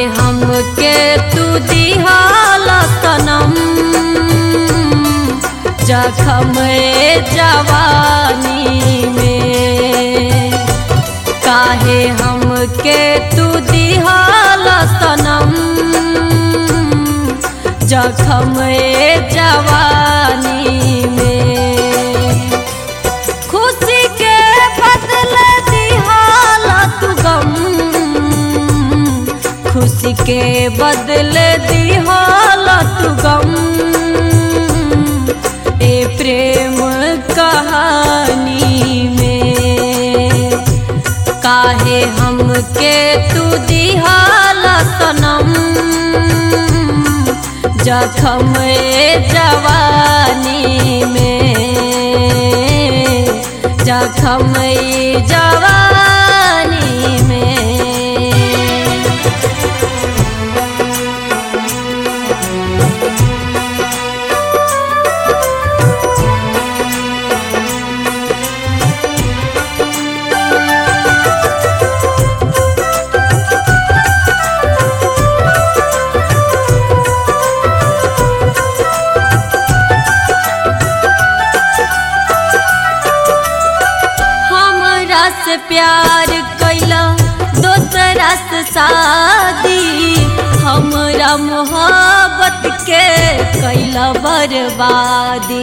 हमके तू दिहाला सनम जखम जवानी में काहे हमके तू दिहाला सनम जखम जवानी में खुशी के बदले दिहाला तू गम खुशी के बदले दिहाला तू गम ए प्रेम कहानी में काहे हमके तू दिहाला सनम जखम जवानी में जखम जवानी में हमरा से प्यार कैला दोसरा से शादी हमरा मोहब्बत के कैला बर्बादी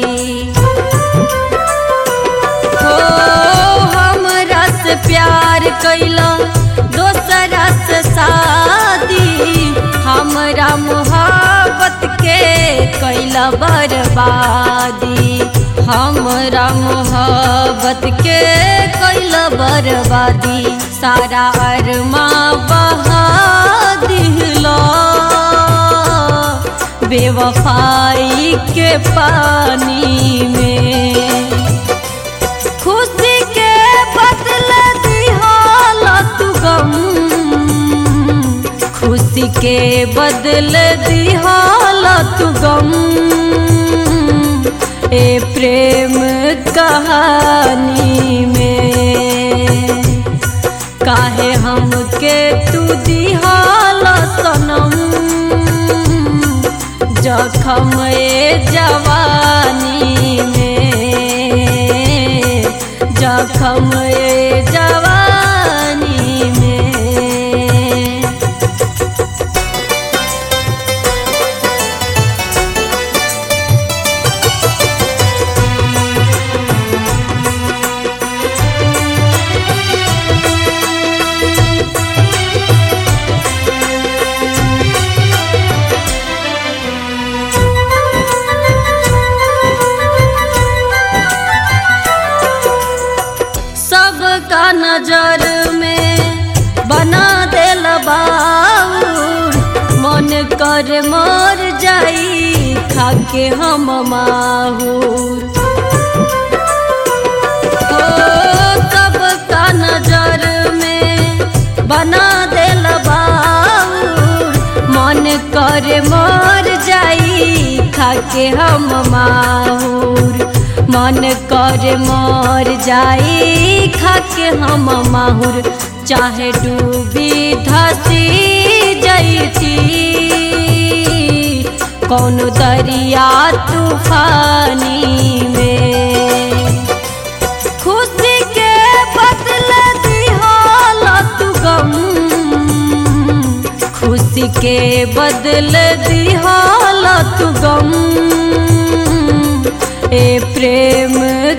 हो हमरा से प्यार कैला दोसरा से शादी हमरा मोहब्बत के कैला बर्बादी हमरा मोहब्बत के कैला बर्बादी सारा अरमा बहा दिहला बेवफाई के पानी में खुशी के बदले दिहाला तू गम खुशी के बदले दिहाला तू गम ए प्रेम कहानी में काहे हमके तू दिहाला सनम जखम जवानी में जखम जवानी में सबका नजर में बना दिल बाउर मन कर मर जाई खाके हम माहूर हो सबका नजर में बना दिल बाउर मन कर मर जाई खाके हम माहूर मन कर मर जाई खाके हम माहुर चाहे डूबी धसी जैती कौन दरिया तूफानी में खुशी के बदले दिहाला तू गम खुशी के बदले दिहाला तू गम ए प्रेम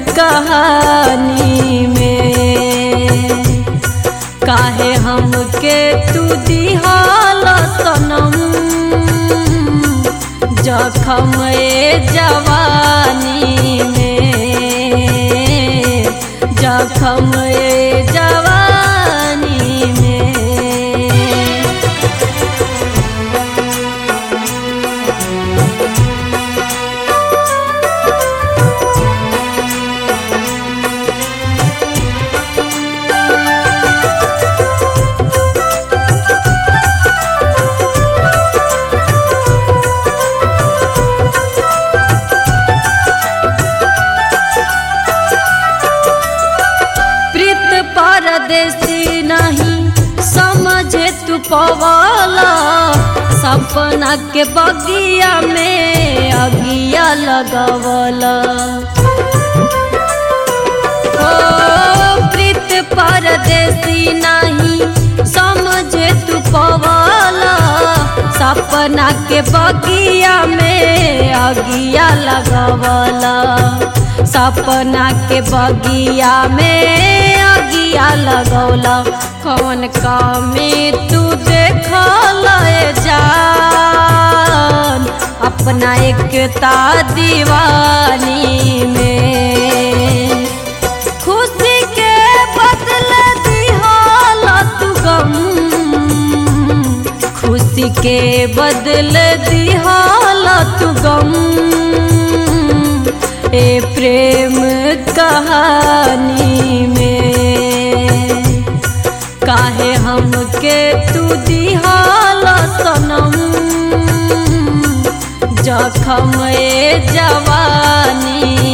कहानी में काहे हमके तू दिहाला सनम जखम जवानी में जखम जवानी में प्रीत परदेसी नहीं समझे तू पवाला सपना के बगिया में अगिया लगवला हो प्रीत परदेसी नहीं समझे तू पवाला सपना के बगिया में अगिया लगवला सपना के बगिया में अगिया लगौला कौन कामी तू देखल जान अपना एकता दीवानी में खुशी के बदले दिहल तू गम खुशी के बदले दिहल तू गम ए प्रेम कहानी में काहे हमके तू दिहल सनम जखम ए जवानी